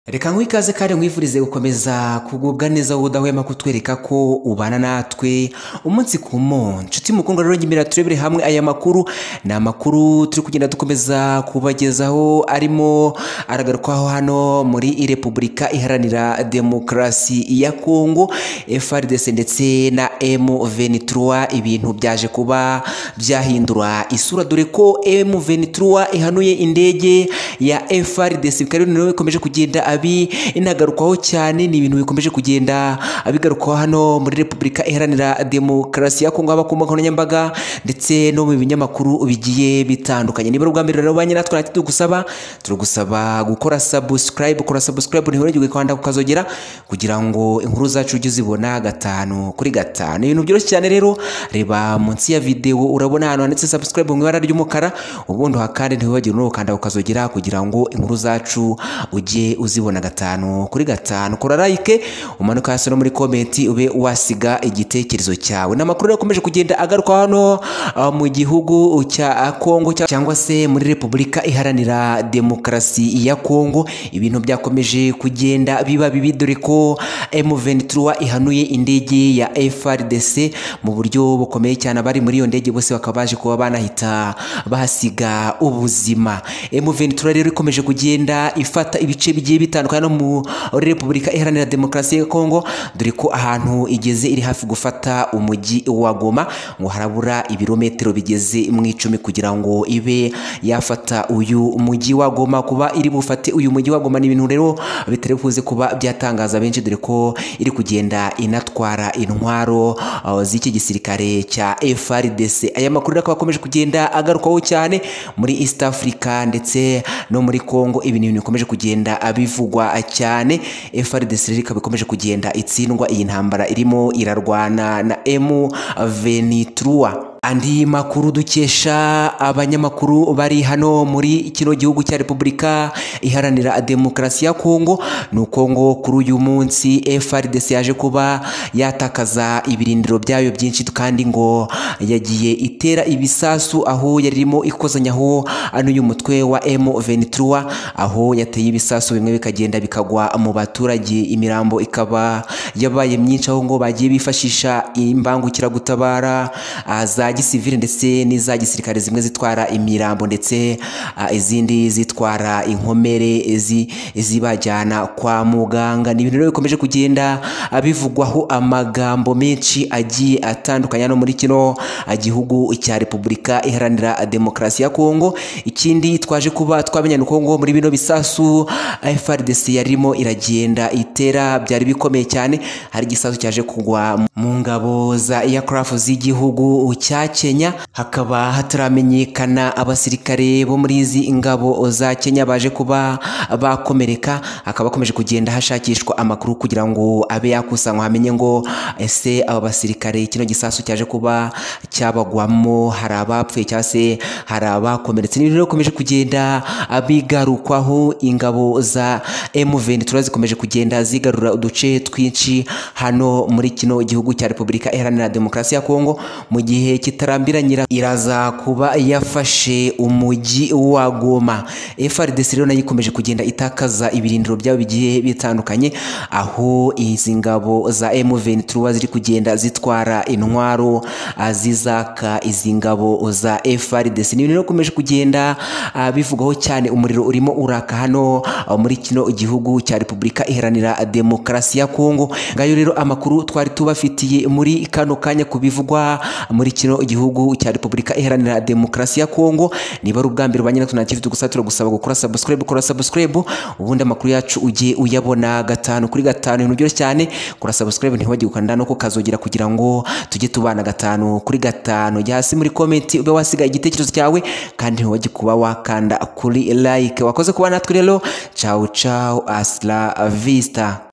reka nguhe ikaze kandi nkwifurize gukomeza kugubwa neza wowe udahwema kutwereka ko ubana natwe umunsi ku munsi nshuti mukundwa rero nyimira turebere hamwe aya makuru ni amakuru turi kugenda dukomeza kubagezaho arimo aragarukwaho hano muri repubulika iharanira demokarasi ya kongo frdc ndetse na m23 ibintu byaje kuba byahindura isura dore ko m23 ihanuye indege ya frdc bikaba rero bikomeje kugenda abi inagarukwaho cyane ni ibintu bikomeje kugenda abigarukwaho hano muri repubulika iharanira demokarasi ya kongo haba ku mbuga nkoranyambaga ndetse no mu binyamakuru bigiye bitandukanye niba ari ubwa mbere rero banye natwe ntacyo tugusaba turagusaba gukora subscribe gukora subscribe ntihorengere kwanda kukazogera kugira ngo inkuru zacu ujye uzibona gatanu kuri gatanu ibintu byoroshye cyane rero reba munsi ya videwo urabona ahantu handitse subscribe mu ibara ry'umukara ubundi hakandi ntiwibagire unukanda ukazogera kugira ngo inkuru zacu ujye uzibona gatanu kuri gatanu kora like umanuka hasi no muri komenti ube wasiga igitekerezo cyawe ni amakuru yakomeje kugenda agaruka hano uh, mu gihugu cya Kongo cya- cyangwa se muri Repubulika iharanira demokarasi ya Kongo ibintu byakomeje kugenda biba bibi dore ko M23 ihanuye indege ya FRDC mu buryo bukomeye cyane abari muri iyo ndege bose bakaba baje kuba banahita bahasiga ubuzima M23 rero ikomeje kugenda ifata ibice bigiye bitandukanye no muri Repubulika iharanira demokarasi ya Kongo dore ko ahantu igeze iri hafi gufata umujyi wa Goma ngo harabura ibirometero bigeze mu icumi kugira ngo ibe yafata uyu mujyi wa Goma kuba iri bufate uyu mujyi wa Goma ni ibintu rero bitari buze kuba byatangaza benshi dore ko iri kugenda inatwara intwaro uh, z'iki gisirikare cya FRDC aya makuru rero akaba akomeje kugenda agarukaho cyane muri East Africa ndetse no muri Congo ibi ni ibintu bikomeje kugenda bivugwa cyane FRDC rero ikaba ikomeje kugenda itsindwa iyi ntambara irimo irarwana na M23 andi makuru dukesha abanyamakuru bari hano muri kino gihugu cya repubulika iharanira demokarasi ya kongo ni uko ngo kuri uyu munsi frdc yaje kuba yatakaza ibirindiro byayo byinshi kandi ngo yagiye itera ibisasu aho yari irimo ikozanyaho n'uyu mutwe wa m23 aho yateye ibisasu bimwe bikagenda bikagwa mu baturage imirambo ikaba yabaye myinshi aho ngo bagiye bifashisha imbangukiragutabara ah, za gisivili ndetse n'iza gisirikare zimwe zitwara imirambo ndetse ah, izindi zitwara inkomere zi- zibajyana kwa muganga ni ibintu rero bikomeje kugenda ah, bivugwaho amagambo menshi agiye atandukanye no muri kino ah, gihugu cya repubulika iharanira demokarasi ya kongo ikindi twaje kuba twamenya ni uko ngo muri bino bisasu frdc yarimo iragenda itera byari bikomeye cyane hari igisasu cyaje kugwa mu ngabo za aircraft z'igihugu cya kenya hakaba hataramenyekana abasirikare bo muri izi ingabo za kenya baje kuba bakomereka hakaba hakomeje kugenda hashakishwa amakuru kugira ngo abe yakusanywa hamenye ngo ese aba basirikare kino gisasu cyaje kuba cyabagwamo hari abapfuye cyangwa se hari abakomeretse n'ibintu rero bikomeje kugenda abigarukwaho ingabo za M23 zikomeje kugenda zigarura uduce twinshi hano muri kino gihugu cya Repubulika Iharanira Demokarasi ya Kongo mu gihe kitarambiranyira iraza kuba yafashe umujyi wa Goma FARDC rero nayo ikomeje kugenda itakaza ibirindiro byabo bigiye bitandukanye aho izi ngabo za M23 ziri kugenda zitwara intwaro ah, zizaka izi ngabo za FARDC ni ibintu rero bikomeje kugenda ah, bivugwaho cyane umuriro urimo uraka hano ah, muri kino gihugu cya Repubulika Iharanira Demokarasi ya Kongo ngayo rero amakuru twari tubafitiye muri kano kanya ku bivugwa muri kino gihugu cya Repubulika Iharanira Demokarasi ya Kongo niba ari ubwa mbere ubanye natwe ntacyo ufite gusa turagusaba gukora subscribe gukora subscribe ubundi amakuru yacu ujye uyabona gatanu kuri gatanu ibintu byoroshye cyane kora subscribe ntiwajye gukanda no kukazogera kugira ngo tujye tubana gatanu kuri gatanu jya hasi muri komenti ube wasiga igitekerezo cyawe kandi ntiwajye kuba wakanda kuri like wakoze kuba natwe rero ciao ciao asla vista